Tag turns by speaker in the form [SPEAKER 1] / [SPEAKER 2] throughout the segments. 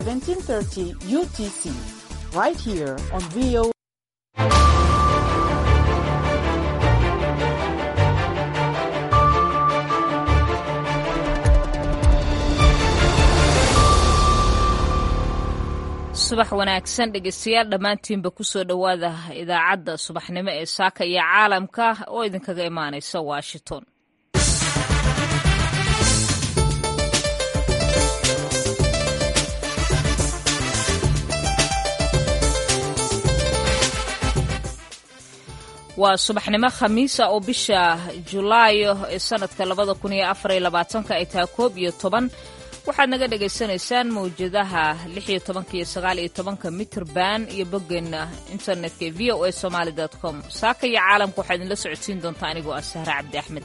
[SPEAKER 1] 1730 UTC, right here on VO.
[SPEAKER 2] subax wanaagsan dhegeystayaal dhammaantiinba kusoo dhowaada idaacadda subaxnimo ee saaka iyo caalamka oo idinkaga imaanaysa washington waa subaxnimo khamiisa oo bisha julaayo ee sanadka labada kun iyo afar iyo labaatanka ay tahay koob iyo toban waxaad naga dhagaysanaysaan mawjadaha lix iyo tobanka iyo sagaal iyo tobanka mitrband iyo boggeena internetka ee v o a somaali com saaka iyo caalamka waxaa idinla socodsiin doontaa anigoo ah sahre cabdi axmed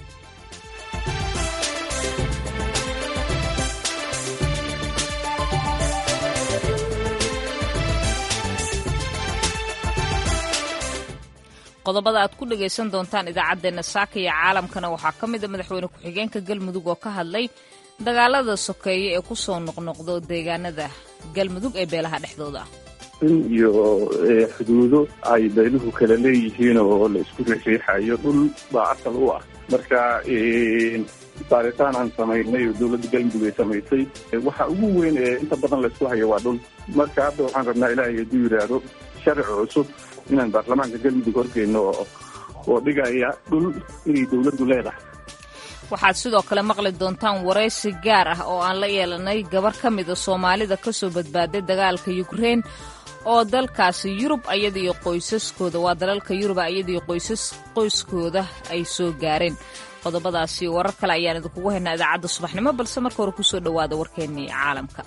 [SPEAKER 2] qodobada aad ku dhagaysan doontaan idaacaddeenna saaka iyo caalamkana waxaa ka mid a madaxweyne ku-xigeenka galmudug oo ka hadlay dagaalada sokeeye ee ku soo noqnoqdo deegaanada galmudug ee beelaha dhexdooda ah
[SPEAKER 3] in iyo xuduudo ay beeluhu kala leeyihiin oo la isku riixriixayo dhul baa asal u ah marka baaritaan aan samaynay oo dowladda galmudug ay samaysay waxa ugu weyn ee inta badan laysku hayo waa dhul marka hadda waxaan rabnaa ilaahay hadduu yidhaahdo sharci cusub inaan baarlamaanka galmudug horgeyno oo dhigaya dhul inay dowladdu leedahay
[SPEAKER 2] waxaad sidoo kale maqli doontaan waraysi gaar ah oo aan la yeelanay gabar ka mida soomaalida ka soo badbaaday dagaalka yukrein oo dalkaasi yurub ayadiiyo qoysaskooda waa dalalka yuruba ayadiiyo qoysas qoyskooda ay soo gaareen qodobadaasi warar kale ayaan idinkugu haynaa idaacadda subaxnimo balse marka hore kusoo dhowaada warkeennii caalamka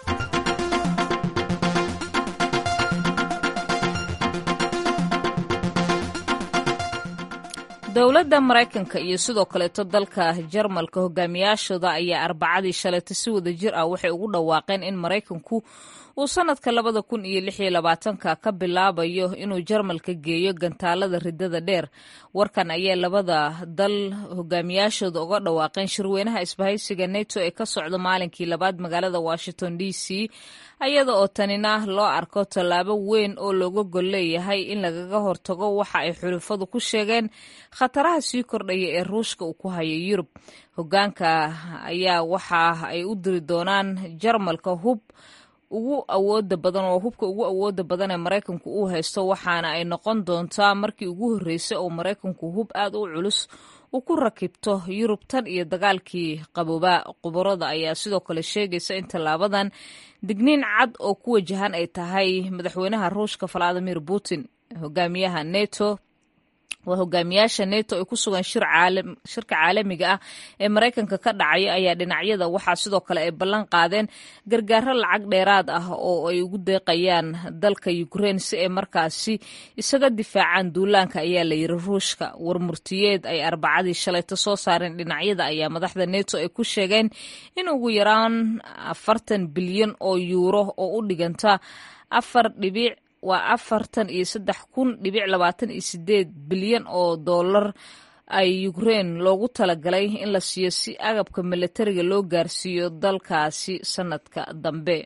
[SPEAKER 2] dowladda maraykanka iyo sidoo kaleeto dalka jarmalka hogaamiyaashooda ayaa arbacadii shalayta si wada jir ah waxay ugu dhawaaqeen in maraykanku uu sanadka labada kun iyo lix iyo labaatanka ka bilaabayo inuu jarmalka geeyo gantaalada ridada dheer warkan ayaa labada dal hogaamiyaashooda uga dhawaaqeen shirweynaha isbahaysiga neto ee ka socda maalinkii labaad magaalada washington d c ayada oo tanina loo arko tallaabo weyn oo looga gol leeyahay in lagaga hortago waxa ay xulufadu ku sheegeen khataraha sii kordhaya ee ruushka uu ku hayo yurub hogaanka ayaa waxa ay u diri doonaan jarmalka hub ugu awooda badan oo hubka ugu awooda badan ee maraykanku uu haysto waxaana ay noqon doontaa markii ugu horreysay oo maraykanku hub aad u culus uu ku rakibto yurub tan iyo dagaalkii qaboobaa qubarada ayaa sidoo kale sheegaysa in tallaabadan digniin cad oo ku wajahan ay tahay madaxweynaha ruushka valadimir putin hogaamiyaha neto waa hogaamiyaasha neto ay ku sugan shirka caalamiga ah ee maraykanka ka dhacaya ayaa dhinacyada waxaa sidoo kale ay ballan qaadeen gargaaro lacag dheeraad ah oo ay ugu deeqayaan dalka ukrein si ay markaasi isaga difaacaan duulaanka ayaa la yiri ruushka war murtiyeed ay arbacadii shalayto soo saareen dhinacyada ayaa madaxda neto ay ku sheegeen in ugu yaraan afartan bilyan oo yuuro oo u dhiganta afar dhibic waa afartan iyo saddex kun dhibic labaatan iyo sideed bilyan oo dollar ay ukrein loogu talagalay in la siiyo si agabka milatariga loo gaarsiiyo dalkaasi sanadka dambe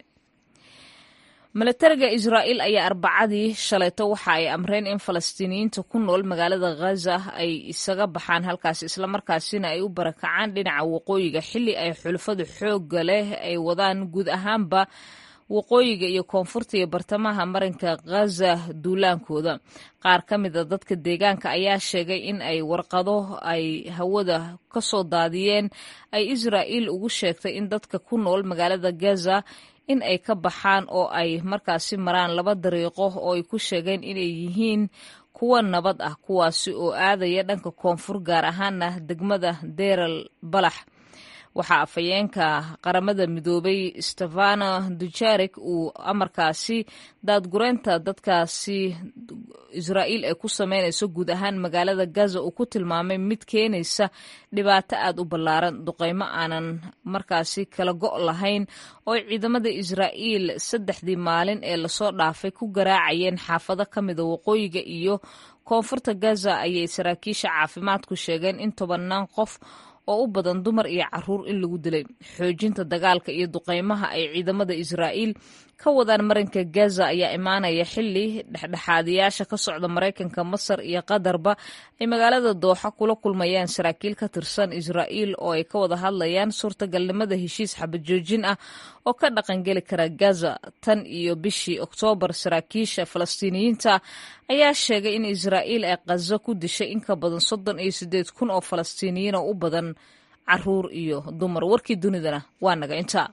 [SPEAKER 2] milatariga israa'iil ayaa arbacadii shalayto waxa ay amreen in falastiiniyiinta ku nool magaalada ghaza ay isaga baxaan halkaasi islamarkaasina ay u barakacaan dhinaca waqooyiga xilli ay xulufadu xoogga leh ay wadaan guud ahaanba waqooyiga iyo koonfurta iyo bartamaha marinka ghaza duulaankooda qaar ka mid a dadka deegaanka ayaa sheegay in ay warqado ay hawada ka soo daadiyeen ay israa'iil ugu sheegtay in dadka ku nool magaalada gaza in ay ka baxaan oo ay markaasi maraan laba dariiqo oo ay ku sheegeen inay yihiin kuwa nabad ah kuwaasi oo aadaya dhanka koonfur gaar ahaana degmada deral balax waxaa afhayeenka qaramada midoobay stefano dujarik uu amarkaasi daadgureynta dadkaasi israa'iil ay ku sameynayso guud ahaan magaalada gaza uu ku tilmaamay mid keenaysa dhibaato aad u ballaaran duqeymo aanan markaasi kala go' lahayn oo ciidamada israa'iil saddexdii maalin ee lasoo dhaafay ku garaacayeen xaafado ka mida waqooyiga iyo koonfurta gaza ayay saraakiisha caafimaadku sheegeen in tobannaan qof oo u badan dumar iyo caruur in lagu dilay xoojinta dagaalka iyo duqeymaha ay ciidamada israa'iil ka wadaan marinka gaza ayaa imaanaya xili dhexdhexaadiyaasha ka socda maraykanka masar iyo qatarba ay magaalada dooxa kula kulmayaan saraakiil ka tirsan israa'iil oo ay ka wada hadlayaan suurtagalnimada heshiis xabajoojin ah oo ka dhaqangeli kara gaza tan iyo bishii oktoobar saraakiisha falastiiniyiinta ayaa sheegay in israa'iil ay kaza ku dishay in ka badan soddon iyo siddeed kun oo falastiiniyiin oo u badan caruur iyo dumar warkii dunidana waa naga intaa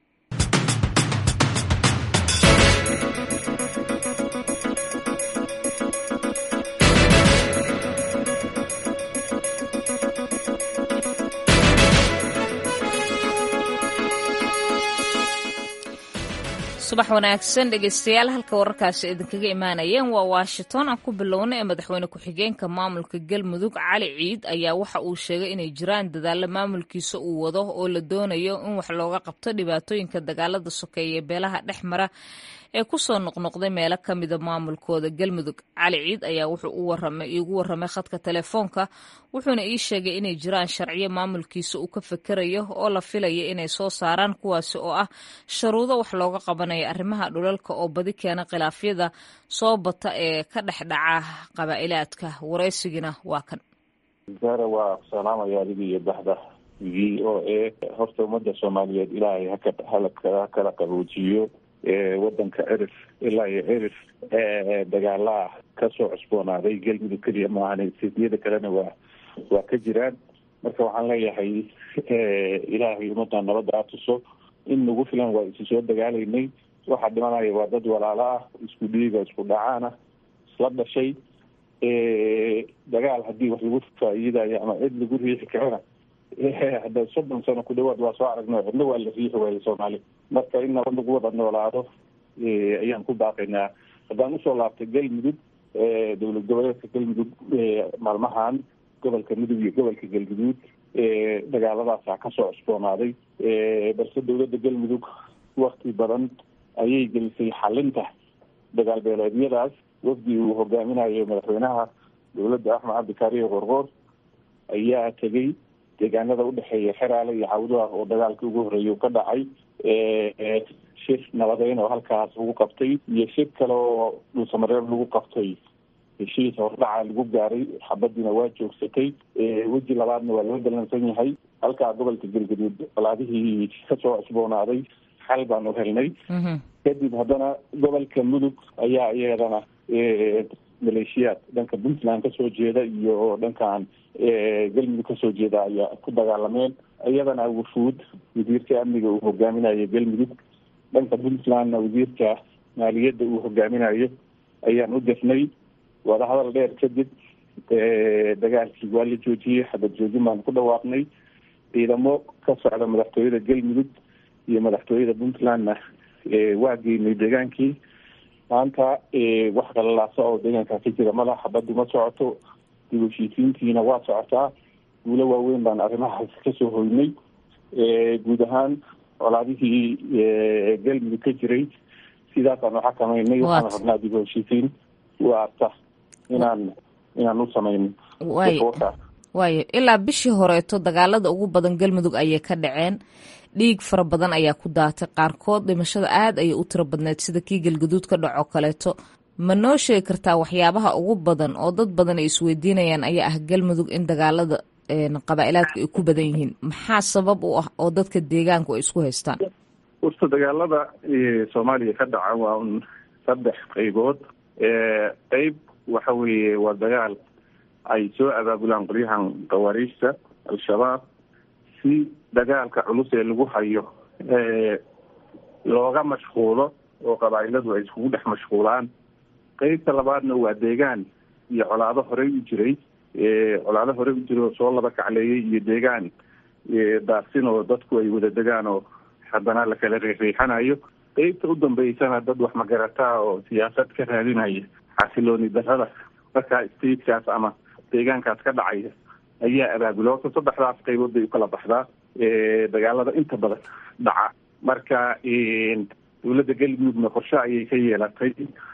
[SPEAKER 2] subax wanaagsan dhegeystayaal halka wararkaasi idinkaga imaanayeen waa washington aan ku bilowna ee madaxweyne ku-xigeenka maamulka galmudug cali ciid ayaa waxa uu sheegay inay jiraan dadaalo maamulkiisa uu wado oo la doonayo in wax looga qabto dhibaatooyinka dagaalada sokeeye beelaha dhex mara ee kusoo noqnoqday meelo ka mida maamulkooda galmudug cali ciid ayaa wuxuu iigu warramay khadka telefoonka wuxuuna ii sheegay inay jiraan sharciyo maamulkiisa uu ka fekerayo oo la filaya inay soo saaraan kuwaasi oo ah sharuudo wax looga qabanayo arrimaha dhulalka oo badi keena khilaafyada soo bata ee ka dhex dhaca qabaa'ilaadka waraysigina waa kan
[SPEAKER 4] zara waa salaamaya adiga iyo baxda v o a horta ummadda soomaaliyeed ilaahay haka ha kala qaboojiyo wadanka erif ilaa iyo erif dagaalaa kasoo cusboonaaday galmudug keliya maahan siyada kalena waa waa ka jiraan marka waxaan leeyahay ilaahay ummadda nabadda atuso in nagu filan waa isi soo dagaalaynay waxaa dhimanaya waa dad walaalo ah isku dhiiga isku dhacaana isla dhashay dagaal haddii wax lagu faa'iidayo ama cid lagu riixi karana hadda soddon sano ku dhawaad waa soo aragno cidna waa la riixi waayay soomaali marka in nabad lagu wada noolaado ayaan ku baaqaynaa haddaan usoo laabtay galmudug dowlad goboleedka galmudug maalmahan gobolka mudug iyo gobolka galguduud dagaaladaasaa kasoo cusboonaaday balse dowladda galmudug wakti badan ayay gelisay xalinta dagaal beeleedyadaas wafdi uu hogaaminayo madaxweynaha dowladda axmed cabdikaariyo qorqoor ayaa tegey deegaanada udhexeeya xeraale iyo cawdaah oo dagaalkii ugu horreeyay u ka dhacay shir nabadeyn oo halkaas lagu qabtay iyo shir kale oo dhulsamareeb lagu qabtay heshiis hordhaca lagu gaaray xabadiina waa joogsatay weji labaadna waa loo dalansan yahay halkaa gobolka galgaduud colaadihii kasoo cusboonaaday xal baan u helnay kadib haddana gobolka mudug ayaa iyadana maleeshiyaad dhanka puntland kasoo jeeda iyo dhankan galmudug kasoo jeeda ayaa ku dagaalameen iyadana wufuud wasiirka amniga uu hogaaminayo galmudug dhanka puntlandna wasiirka maaliyadda uu hogaaminayo ayaan u dirnay wadahadal dheer kadib dagaalkii waa la joojiyey xabad joojin baan ku dhawaaqnay ciidamo ka socda madaxtooyada galmudug iyo madaxtooyada puntlandna waa geynay deegaankii maanta wax qalalaasa oo deegaankaa ka jira mala xabaddu ma socoto dib heshiisiintiina waa socotaa guulo waaweyn baan arrimahaas kasoo hoynay guud ahaan colaadihii galmudug ka jiray sidaasaan uxakamaynay waxaan rabnaa dib heshiisiin waarta inaan inaan u samayno
[SPEAKER 2] waayo ilaa bishii horeeto dagaalada ugu badan galmudug ayay ka dhaceen dhiig fara badan ayaa ku daatay qaarkood dhimashada aad ayay u tiro badneed sida kii galgaduud ka dhaco kaleeto ma noo sheegi kartaa waxyaabaha ugu badan oo dad badan ay isweydiinayaan ayaa ah galmudug in dagaalada qabaa'ilaadku ay ku badan yihiin maxaa sabab u ah oo dadka deegaanku ay isku haystaan
[SPEAKER 3] horta dagaalada soomaaliya ka dhaca waa un saddex qaybood qeyb waxa weeye waa dagaal ay soo abaabulaan qolyahan khawaariijta al-shabaab si dagaalka culus ee lagu hayo looga mashquulo oo qabaa'iladu ay iskugu dhex mashquulaan qeybta labaadna waa deegaan iyo colaado horey u jiray colaado horey u jiray oo soo laba kacleeyay iyo deegaan daarsin oo dadku ay wada degaan oo haddana la kala riixriixanayo qeybta u dambeysana dad wax magarataa oo siyaasad ka raadinaya xasilooni darrada markaa statekaas ama deegaankaas ka dhacaya ayaa abaabula horta saddexdaas qaybood bay ukala baxdaa dagaalada inta badan dhaca marka dowladda galmudugna qorshe ayay ka yeelatay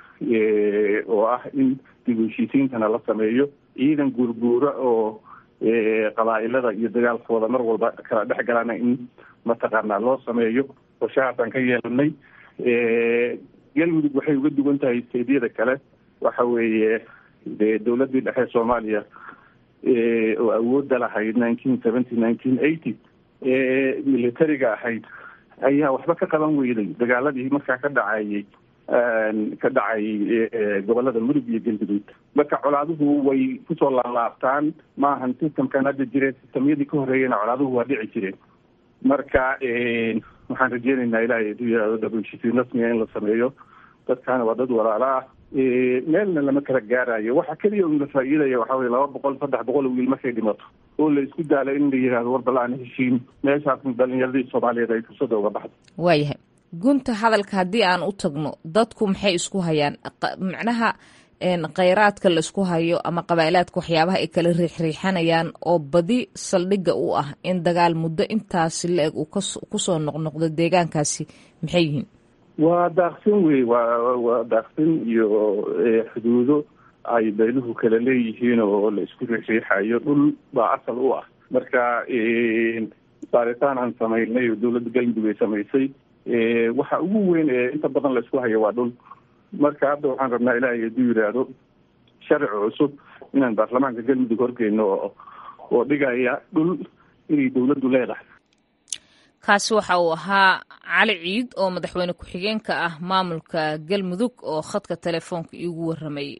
[SPEAKER 3] oo ah in dib u heshiisiintana la sameeyo ciidan guurguura oo qabaa'ilada iyo dagaalkooda mar walba kala dhex galana in mataqaanaa loo sameeyo qorshahaasaan ka yeelanay galmudug waxay uga duwan tahay steedyada kale waxa weeye dee dowladdii dhexe soomaaliya oo awoodda lahayd nineteen seventy nineteen eighty militariga ahayd ayaa waxba ka qaban weyday dagaaladii markaa ka dhacayay ka dhacay gobolada mudug iyo galguduud marka colaaduhu way kusoo laalaabtaan maahan systemkan hadda jire systemyadii ka horeeyena colaaduhu waa dhici jireen marka waxaan rajeynaynaa ilaahay haduu yihahdo dhabushisiin rasmiga in la sameeyo dadkaana waa dad walaalo ah meelna lama kala gaarayo waxa keliya un la faa'iidaya waxa weye laba boqol saddex boqol oo wiil markay dhimato oo la isku daalo in la yihahdo war bal aan heshiin meeshaasna dhalinyaradii soomaaliyeed ay fursada uga baxdo
[SPEAKER 2] waayahay gunta hadalka haddii aan u tagno dadku maxay isku hayaan macnaha kheyraadka la isku hayo ama qabaa'ilaadka waxyaabaha ay kala riixriixanayaan oo badi saldhigga u ah in dagaal muddo intaasi la-eg uu kusoo noqnoqdo deegaankaasi maxay yihiin
[SPEAKER 3] waa daaqsin wey waa waa daaqsin iyo xuduudo ay beeluhu kala leeyihiin oo la isku riixriixayo dhul baa asal u ah marka baaritaan aan samaynay oo dowladda galmudug ay samaysay waxa ugu weyn ee inta badan la isku hayo waa dhul marka hadda waxaan rabnaa ilaahay hadduu yidhaahdo sharci cusub inaan baarlamaanka galmudug horgeyno oo oo dhigaya dhul inay dowladdu leedahay
[SPEAKER 2] kaasi waxa uu ahaa cali ciid oo madaxweyne ku-xigeenka ah maamulka galmudug oo khadka telefoonka iigu warramayay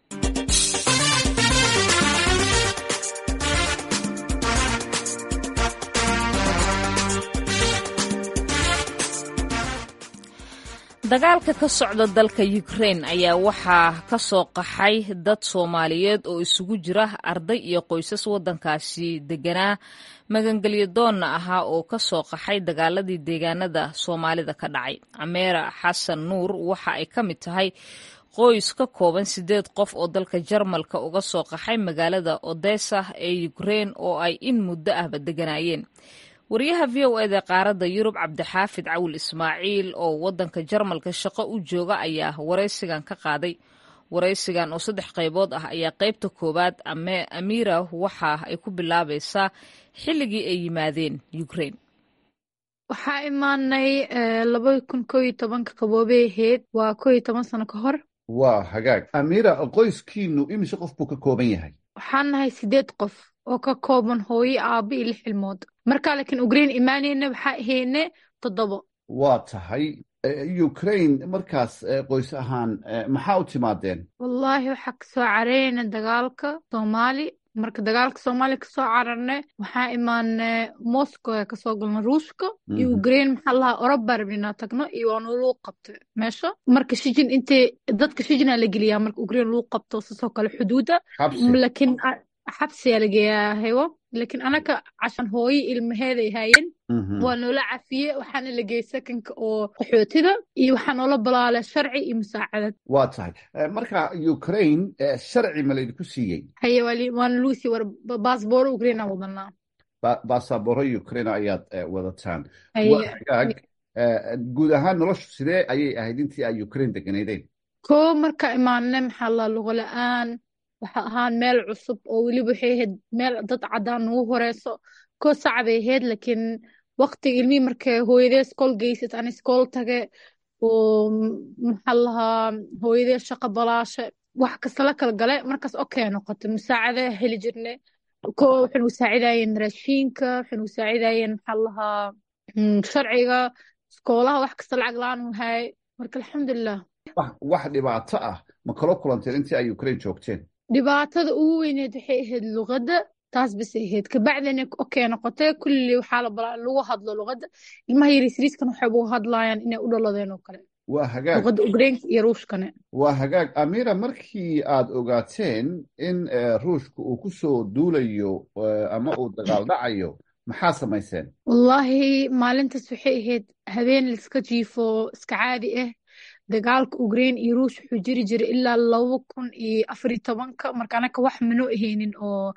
[SPEAKER 2] dagaalka ka socda dalka ukrain ayaa waxaa ka soo qaxay dad soomaaliyeed oo isugu jira arday iyo qoysas waddankaasi deganaa magangelyo doonna ahaa oo ka soo qaxay dagaaladii deegaanada soomaalida ka dhacay cameera xasan nuur waxa ay ka mid tahay qoys ka kooban siddeed qof oo dalka jarmalka uga soo qaxay magaalada odessa ee ukrain oo ay in muddo ahba deganaayeen wariyaha v o eda qaaradda yurub cabdixaafid cawil ismaaciil oo waddanka jarmalka shaqo u jooga ayaa waraysigan ka qaaday waraysigan oo saddex qaybood ah ayaa qaybta koowaad amiira waxa ay ku bilaabaysaa xilligii ay yimaadeen ukrain
[SPEAKER 5] waxaa imaanay laba kun koo iyo tobanka qaboobay ahayd waa koo iyo toban sano ka hor
[SPEAKER 6] waa hagaag amiira qoyskiinu imise qof buu ka kooban yahay
[SPEAKER 5] waxaan nahay sideed qof oo ka kooban hooyo aabba iyo lix ilmood markaa laakiin ukrain imaaneyna waxaa ahayne toddobo
[SPEAKER 6] waa tahay ukrain markaas qoys ahaan maxaa u timaadeen
[SPEAKER 5] wallaahi waxaa kasoo carareyna dagaalka soomaali marka dagaalka soomaaliya kasoo cararne waxaa imaane moscow ee kasoo galna ruushka iyo ukrain maxaa lahaa oroba rabni inaa tagno iyo waana lagu qabta meesha marka shijin intay dadka shijinaa la geliyaa marka ukrain lagu qabto sasoo kale xuduuda laakiin xabsiyaa lageeyaa hewo laakiin anaka cashan hooyo ilmaheeday haayeen waa noola cafiye waxaana la geeyey sakanka oo qaxootida iyo waxaa noola balaalay sharci iyo musaacadad
[SPEAKER 6] waa tahay marka ukrain sharci ma laydinku siiyey
[SPEAKER 5] haye waana lagu siiyey war baasbooro ukraina wadanaa
[SPEAKER 6] basabooro ukrain ayaad wadataan hagaag guud ahaan noloshu sidee ayay ahayd intii ay ukrain deganaydeen
[SPEAKER 5] koo marka imaanne maxaa la lugo la-aan waxa ahaan meel cusub oo weliba waxay ahayd meel dad caddaan nagu horeyso koo sacbay ahayd laakiin waqtiga ilmihii markay hooyadee iskool geysat ana iskool tage oo maxaa lahaa hooyadee shaqo balaashe wax kasta la kala gale markaas okey noqotay musaacada heli jirne ko waxay nagu saacidayeen raashiinka waxay nagu saacidayeen maxaa lahaa sharciga iskoolaha wax kasta lacag la-aan u hay marka alxamdulilah
[SPEAKER 6] wax dhibaato ah ma kala kulanteen intii ay ukrain joogteen
[SPEAKER 5] dhibaatada ugu weyneed waxay ahayd luqadda taas bas ahayd kabacdina okey noqotay kulli waxaa la balaa lagu hadlo luqadda ilmaha yarisriiskan waxay ugu hadlaayaan inay u dhaladeen oo kale
[SPEAKER 6] waa hagaag
[SPEAKER 5] luqadda ugreenka iyo ruushkane
[SPEAKER 6] waa hagaag amira markii aad ogaateen in ruushka uu ku soo duulayo ama uu dagaal dhacayo maxaa samayseen
[SPEAKER 5] wallaahi maalintaas waxay ahayd habeen laiska jiifo iska caadi ah dagaalka ukrain iyo ruush wuxuu jiri jiray ilaa laba kun iyo afariyo tobanka marka anaka wax mano ahaynin oo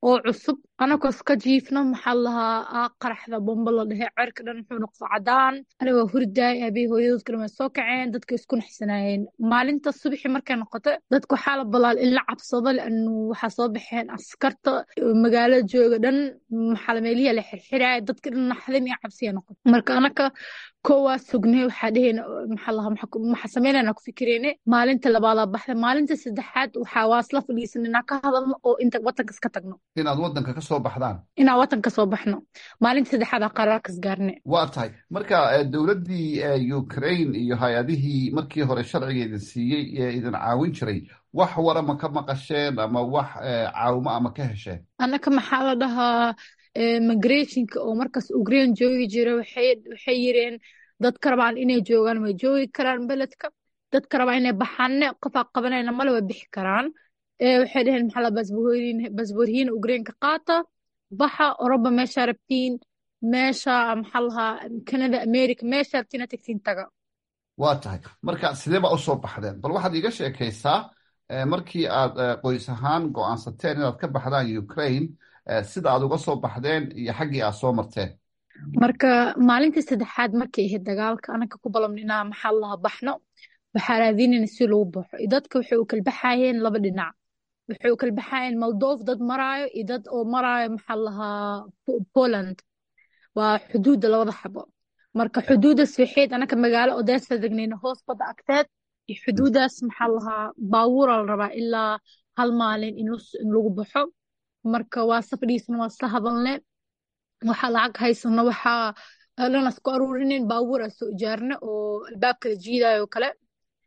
[SPEAKER 5] oo cusub anagoo iska jiifno maxaa lahaa qaraxda bombo la dhehe cerka dhan wuxuu noqdo cadaan anigoo hurdaay aabihii hooyadood kalema way soo kaceen dadka isku naxsanaayeen maalinta subaxii markay noqoto dadka waxaa la balaal in la cabsado lianu waxaa soo baxeen askarta magaalada jooga dhan maxaa meelihi la xirxiraaya dadka dhan naxdin iyo cabsiya noqoto marka anaka koowaa sugnay waxaa dheheyna maxaa lahaa maxaa sameynayna ku fikireyne maalinta labaadaa baxda maalinta saddexaad waxaa waa isla fadhiisan inaan ka hadalno oo inta wadanka iska tagno
[SPEAKER 6] inaad wadanka ka soo baxdaan
[SPEAKER 5] inaan wadanka soo baxno maalinta saddexaad aa qaraarkas gaarne
[SPEAKER 6] waa tahay marka dowladdii ukraine iyo hay-adihii markii hore sharciga idin siiyey ee idin caawin jiray wax wara ma ka maqasheen ama wax caawimo ama ka hesheen
[SPEAKER 5] annaka maxaa la dhahaa migrationka oo markaas ukraine joogi jira waxay yireen dadka rabaan inay joogaan way joogi karaan beledka dadka rabaan inay baxaanne qofaa qabanayna male way bixi karaan waxay dheheen maxaa la basboorhiin ukraineka qaata baxa oroba meeshaa rabtiin meesha maxaa lahaa canada america meesha rabtiina tagtiin taga
[SPEAKER 6] waa tahay marka sidee baa usoo baxdeen bal waxaad iiga sheekaysaa markii aad qoys ahaan go'aansateen inaad ka baxdaan ukraine sida aad uga soo baxdeen iyo xaggii aad soo marteen
[SPEAKER 5] marka maalintii saddexaad markay ahayd dagaalka anaka ku balamna inaa maxaa lahaa baxno waxaa raadinayna si lagu baxo iyo dadka waxay u kala baxayeen laba dhinac waxay u kala baxayeen moldov dad maraayo iyo dad oo maraayo maxaa lahaa poland waa xuduudda labada xabo marka xuduuddaas waxayd anaka magaalo odessa degnayna hoos badda agteed iyo xuduuddaas maxaa lahaa baabuura la rabaa ilaa hal maalin in lagu baxo marka waa safdhiisna waa isla hadalne waxaa lacag haysano waxaa dhan isku aruurinin baabuur aa soo ijaarne oo albaabkala jiidayo oo kale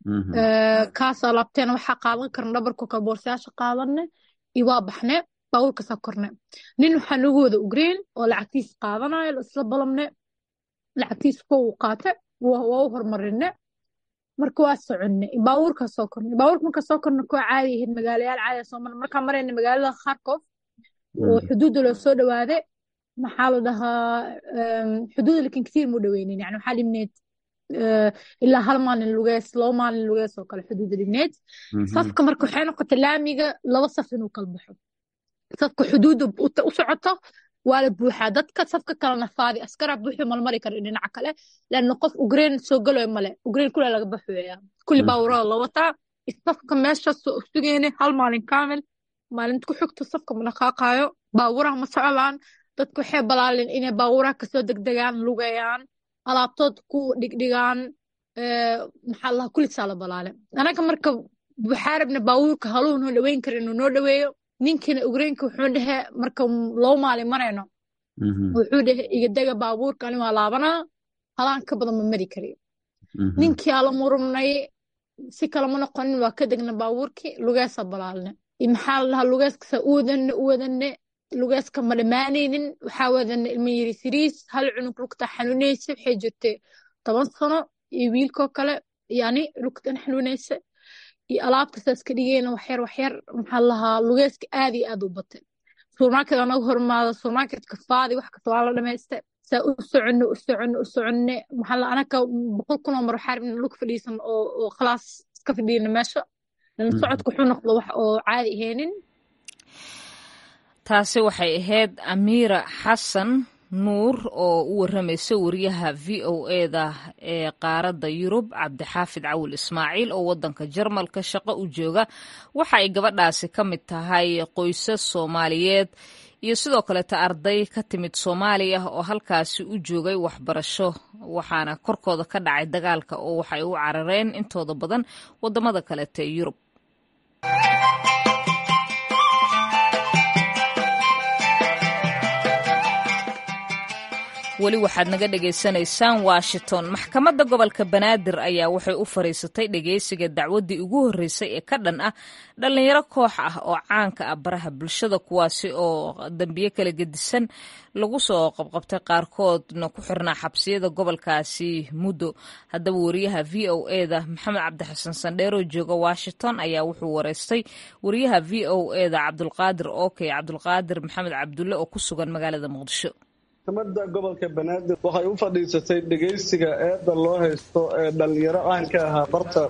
[SPEAKER 5] kaasaa laabteen waxaa qaadan karna dhabarko kale boorsayaasha qaadanne iyo waa baxne baabuurkaasaa korne nin waxaa nagu wada ukraine oo lacagtiis qaadanayo isla balamne lacagtiis kuwa uu qaate waa u hormarine marka waa soconne baabuurkaa soo korne baabuurka markaa soo korne kuwa caadi ahayd magaalayaal caadi soo marne markaa marayna magaalada kharkov oo xuduudda loo soo dhawaade maxaa la dhahaa xuduudda lakin kasiir mu dhaweynin yani waxaa dhibneed ilaa hal maalin lugees laba maalin lugees oo kale xuduudda dhibneed safka marka waxay noqotay laamiga laba saf inuu kala baxo safka xuduudda u socoto waa la buuxaa dadka safka kalena faadi askaraa buuxi malmari kara dhinaca kale laanna qof ukraine soo galoy male ukraine kule laga baxoya kulli baawurada la wataa safka meesha sugeyne hal maalin kaamil maalinta ku xigto safka ma dhaqaaqaayo baawuraha ma socdaan dadku waxay balaalin inay baawuraha kasoo degdegaan lugayaan alaabtood ku dhigdhigaan maxaa lahaa kulisaa la balaale anaga marka waxaa rabna baawurka haluu noo dhaweyn kara inuu noo dhaweeyo ninkiina ukrainka wuxuu dhehe marka loo maalin marayno wuxuu dhehe igadega baabuurka ani waa laabanaa halaan ka badan ma mari karayo ninkii ala murumnay si kalama noqonin waa ka degna baabuurkii lugeesa balaalne maxaa la dhahaa lugeeskasa u wadanne u wadanne lugeeska ma dhammaanaynin waxaa wadanne ilma yiri siriis hal cunug lugta xanuunaysa waxay jirtay toban sano iyo wiilkoo kale yani lugtan xanuunaysa iyo alaabta saas ka dhigayna waxyar waxyar maxaa lahaa lugeeska aad iyo aad u batay supermarket anagu hormaada supermarketka faadi wax kasta waa la dhamaysta saa u soconne u soconne u soconne maxaa la anaka boqol kunoo mar waxaa rabna lug fadhiisan oo oo khalaas iska fadhiyana meesha lana socodka wuxuu noqdo wax oo caadi ahaynin
[SPEAKER 2] taasi waxay ahayd amiira xasan nuur oo u waramaysa wariyaha v o eda ee qaaradda yurub cabdixaafid cawil ismaaciil oo wadanka jarmalka shaqo u jooga waxa ay gabadhaasi ka mid tahay qoysas soomaaliyeed iyo sidoo kaleeta arday ka timid soomaaliya oo halkaasi u joogay waxbarasho waxaana korkooda ka dhacay dagaalka oo waxay u carareen intooda badan wadamada kaleeta ee yurub weli waxaad naga dhagaysanaysaan washington maxkamadda gobolka banaadir ayaa waxay u fariisatay dhageysiga dacwaddii ugu horreysay ee ka dhan ah dhallinyaro koox ah oo caanka ah baraha bulshada kuwaasi oo dambiyo kala gedisan lagu soo qabqabtay qaarkoodna ku xirnaa xabsiyada gobolkaasi muddo haddaba wariyaha v o eda maxamed cabdixasan sandheeroo jooga washington ayaa wuxuu wareystay wariyaha v o eda cabdulqaadir okey cabdulqaadir maxamed cabdulle oo ku sugan magaalada muqdisho
[SPEAKER 7] maxkamadda gobolka banaadir waxay u fadhiisatay dhegaysiga eedda loo haysto ee dhallinyaro caanka ahaa barta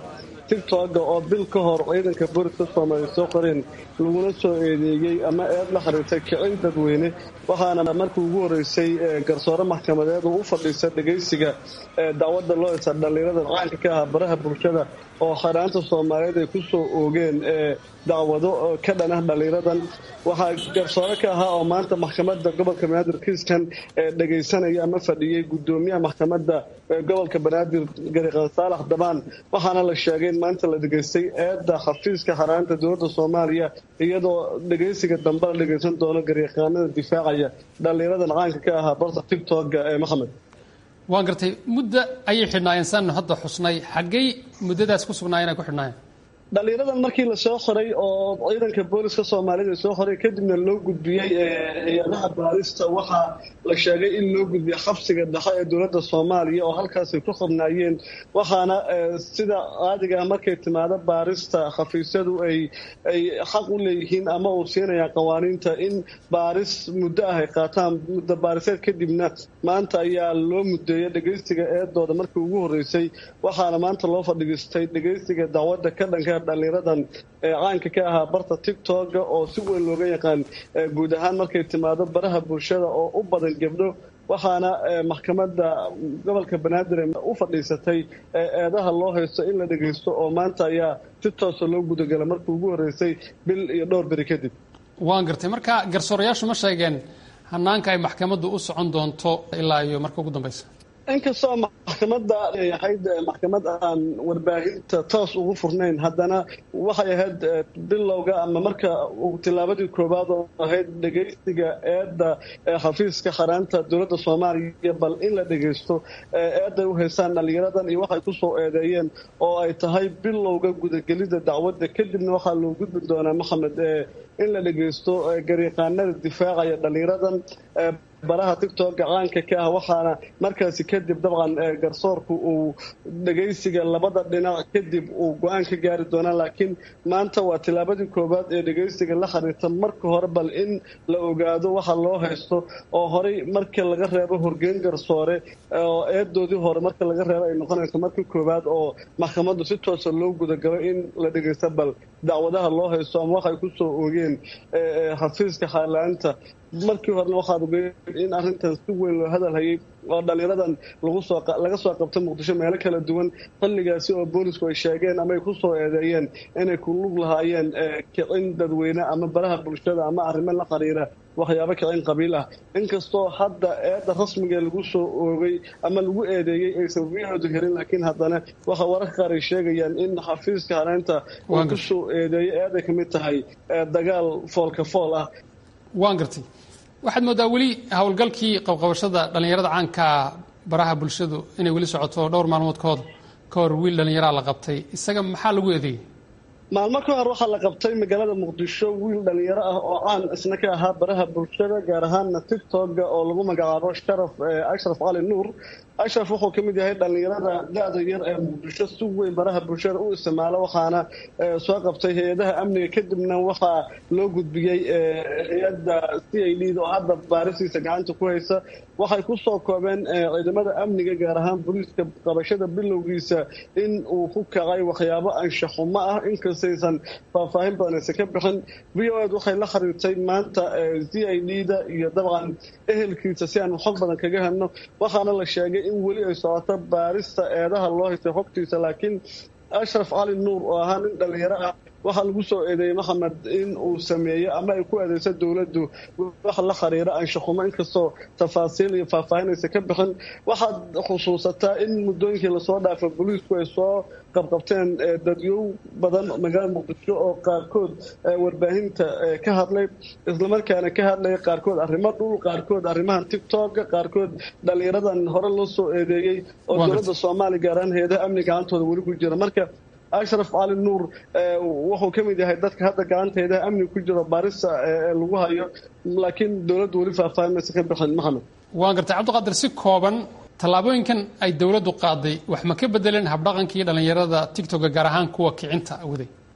[SPEAKER 7] tigtoga oo bil ka hor ciidanka booliska soomaaliya soo qoreen laguna soo eedeeyey ama eed la xiriirtay kicin dadweyne waxaana markii ugu horeysay garsoore maxkamadeed oo u fadhiisa dhegaysiga dacwadda loo heysa dhallinyarada caanka ka ahaa baraha bulshada oo xaraanta soomaaliyeed ay ku soo oogeen dacwado ka dhan ah dhallinyaradan waxaa garsoore ka ahaa oo maanta maxkamadda gobolka banaadir kiiskan dhegaysanaya ama fadhiyey gudoomiyaha maxkamadda gobolka banaadir gariqan saalax dabaan waxaana la sheegay in maanta la dhegaystay eedda xafiiska xaraanta dowladda soomaaliya iyadoo dhegaysiga dambe la dhegaysan doono gariiqaanada difaacaya dhallinyaradan caanka ka ahaa barta tigtogga ee maxamed
[SPEAKER 8] waan gartay muddo ayay xidhnaayeen saanu hadda xusnay xaggay muddadaas ku sugnaayeen ay ku xidhnaayeen
[SPEAKER 7] dhallinyaradan markii lasoo qoray oo ciidanka booliska soomaalida soo qoray kadibna loo gudbiyey hay-adaha baarista waxaa la sheegay in loo gudbiyey xabsiga dhexe ee dowladda soomaaliya oo halkaasay ku qabnaayeen waxaana sida caadiga ah markay timaado baarista xafiisyadu ay ay xaq u leeyihiin ama uu siinayaan qawaaniinta in baaris muddo ah ay qaataan muddo baariseed kadibna maanta ayaa loo mudeeyey dhegaystiga eedooda markii ugu horreysay waxaana maanta loo fadhiistay dhegaystiga dacwadda ka dhanka dhallinyaradan ee caanka ka ahaa barta tigtoga oo si weyn looga yaqaan guud ahaan markay timaado baraha bulshada oo u badan gebdho waxaana maxkamadda gobolka banaadir u fadhiisatay eedaha loo haysto in la dhegaysto oo maanta ayaa si toosa loo gudagala markii ugu horreysay bil iyo dhowr beri kadib
[SPEAKER 8] waan gartay marka garsoorayaashu ma sheegeen hanaanka ay maxkamaddu u socon doonto ilaa iyo marka ugu dambaysa
[SPEAKER 7] inkastoo maxkamadda ay ahayd maxkamad aan warbaahinta toos ugu furnayn haddana waxay ahayd bilowga ama marka tillaabadii koowaad oo ahayd dhegaysiga eedda xafiiska xaraanta dowladda soomaaliya bal in la dhegaysto eedday u haysaan dhallinyaradan iyo waxay ku soo eedeeyeen oo ay tahay bilowga gudagelida dacwadda kadibna waxaa loo gudbi doonaa maxamed in la dhegaysto gariiqaanada difaacaya dhallinyaradan baraha tigtogga caanka ka ah waxaana markaasi kadib dabcan garsoorku uu dhegaysiga labada dhinac kadib uu go-aan ka gaari doonaa laakiin maanta waa tillaabadii koowaad ee dhegaysiga la xiriirta marka hore bal in la ogaado waxa loo haysto oo horey marka laga reebo horgeyn garsoore oo eedoodii hore marka laga reebo ay noqonayso markii koowaad oo maxkamaddu si toosa loo gudagalo in la dhegaysto bal dacwadaha loo haysto ama waxay ku soo oogeen xafiiska xaalaanta markii horena waxaad ogeed in arrintan si weyn loo hadal hayay oo dhallinyaradan laga soo qabtay muqdisho meelo kala duwan xilligaasi oo boolisku ay sheegeen ama ay ku soo eedeeyeen inay ku lug lahaayeen kicin dadweyne ama baraha bulshada ama arrimo la xiriira waxyaabo kicin qabiil ah inkastoo hadda eedda rasmiga lagu soo oogay ama lagu eedeeyey aysan wiyahoodu helin laakiin haddana waxa wararka qaar ay sheegayaan in xafiiska hareynta uu ku soo eedeeyey eeday ka mid tahay dagaal foolka fool ah
[SPEAKER 8] waan gartay waxaad moodaa weli howlgalkii qabqabashada dhallinyarada caankaa baraha bulshadu inay weli socoto dhowr maalmood kahor ka hor wiil dhallinyaraa la qabtay isaga maxaa lagu eedeeyey
[SPEAKER 7] maalmo ka hor waxaa la qabtay magaalada muqdisho wiil dhallinyaro ah oo caan isna ka ahaa baraha bulshada gaar ahaana tigtogga oo lagu magacaabo sharaf ashraf cali nuur ashraf wuxuu ka mid yahay dhallinyarada da-da yar ee muqdisho si weyn baraha bulshada u isticmaalo waxaana soo qabtay hay-adaha amniga kadibna waxaa loo gudbiyey hay-adda c i d oo hadda baarisiisa gacanta ku haysa waxay ku soo koobeen ciidamada amniga gaar ahaan booliiska qabashada bilowgiisa in uu ku kacay waxyaabo anshaxumo ah inkastaysan faahfaahin badan aysan ka bixin v o ed waxay la xiriirtay maanta c i d da iyo dabcan ehelkiisa si aan xog badan kaga hadno waxaana la sheegay in weli ay socoto baarista eedaha loo haystay xogtiisa laakiin ashraf cali nuur oo ahaa nin dhallinyaro ah waxaa lagu soo eedeeyey maxamed in uu sameeyo ama ay ku eedeyso dowladdu wax la khariiro anshaxumo inkastoo tafaasiil iyo faahfaahinaysa ka bixin waxaad xusuusataa in muddooyinkii lasoo dhaafay booliisku ay soo qabqabteen dadyow badan magaalada muqdisho oo qaarkood warbaahinta ka hadlay islamarkaana ka hadlaya qaarkood arrimo dhul qaarkood arrimahan tigtogga qaarkood dhallinyaradan hore loo soo eedeeyey oo dowladda soomaaliya gaar ahaan hay-adaha amni gacantooda weli ku jira marka ashraf cali nuur wuxuu ka mid yahay dadka hadda gacanteedaha amni ku jiro baarista lagu hayo laakiin dowladdu weli faahfaahin maysa ka bixin maxamed
[SPEAKER 8] waan gartay cabdiqaadir si kooban tallaabooyinkan ay dowladdu qaaday wax ma ka bedeleen habdhaqankii dhallinyarada tigtogga gaar ahaan kuwa kicinta waday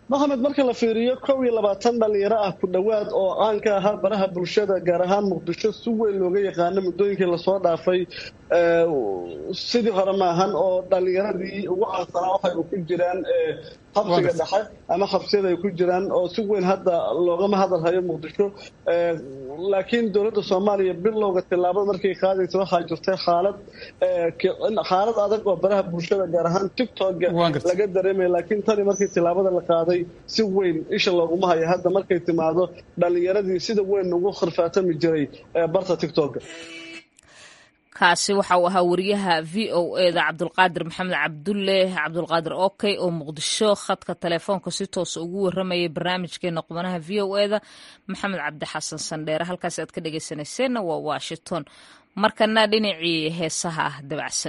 [SPEAKER 7] maxamed marka la fiiriyo kow iyo labaatan dhalinyaro ah ku dhowaad oo caan ka ahaa baraha bulshada gaar ahaan muqdisho si weyn looga yaqaano muddooyinkii lasoo dhaafay sidii hore maahan oo dhalinyaradii ugu caansanaa waxay ku jiraan xabsiga dhexe ama xabsiyada ay ku jiraan oo si weyn hadda loogama hadalhayo muqdisho laakiin dowladda soomaaliya bilowga tillaabada markay qaadaysa waxaa jirtay xaalad xaalad adag oo baraha bulshada gaar ahaan tictokga laga dareemaya laakiin tani markii tillaabada la qaaday si weyn isha looguma hayo hadda markay timaado dhalinyaradii sida weyn ugu khirfaatami jiray barta tictokga
[SPEAKER 2] kaasi waxa uu ahaa wariyaha v o eda cabdulqaadir maxamed cabdulle cabdulqaadir okey oo muqdisho khadka telefoonka si toosa ugu waramayay barnaamijkeena qubanaha v o eda maxamed cabdi xasan sandheere halkaasi aad ka dhegeysanayseena waa washington markana dhinacii heesaha ah dabacsan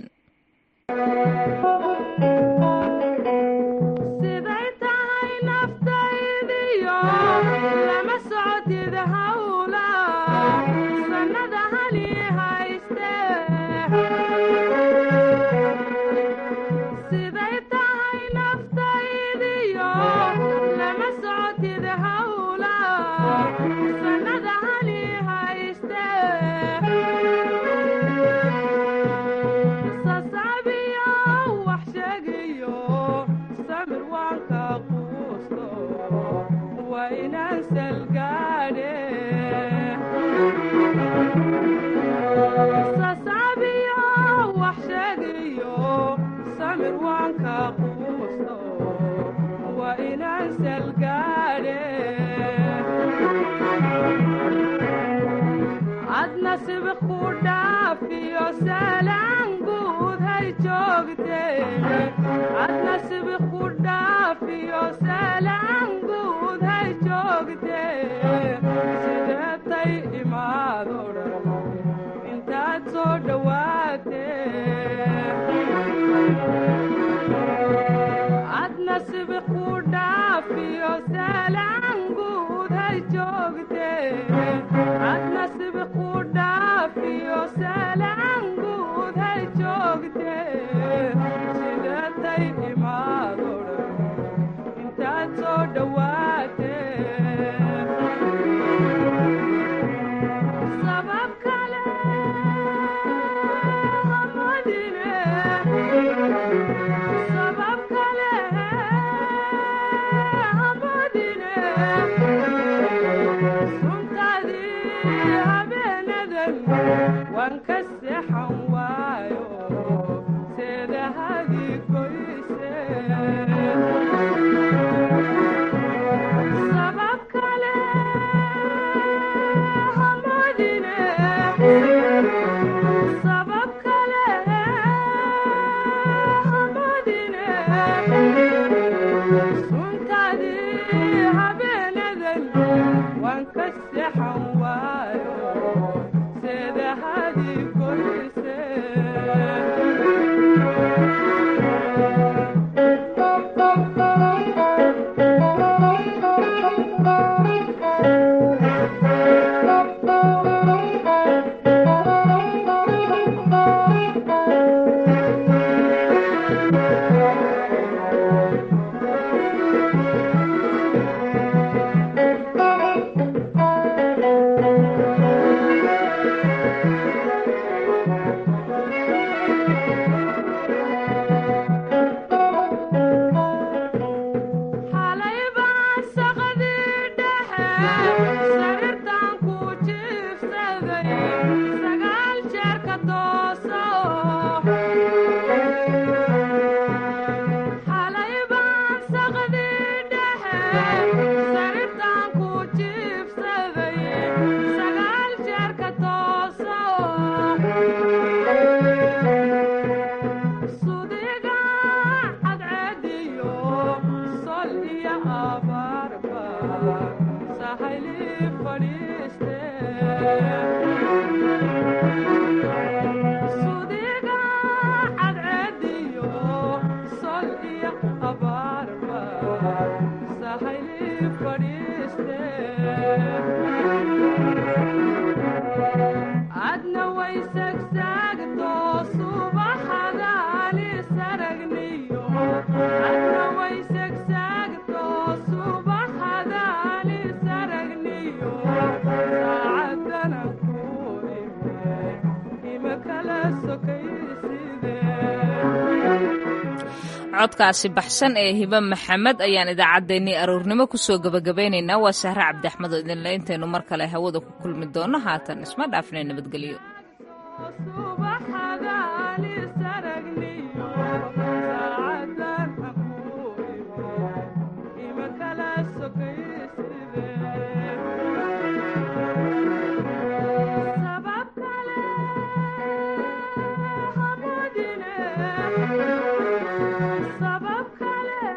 [SPEAKER 9] Adna way sagsaagto
[SPEAKER 2] codkaasi baxsan ee hibe maxamed ayaan idaacaddeenii aroornimo kusoo gebagabaynaynaa waa sahre cabdi axmed oo idinle intaynu mar kale hawada ku kulmi doonno haatan isma dhaafnay nabadgelyo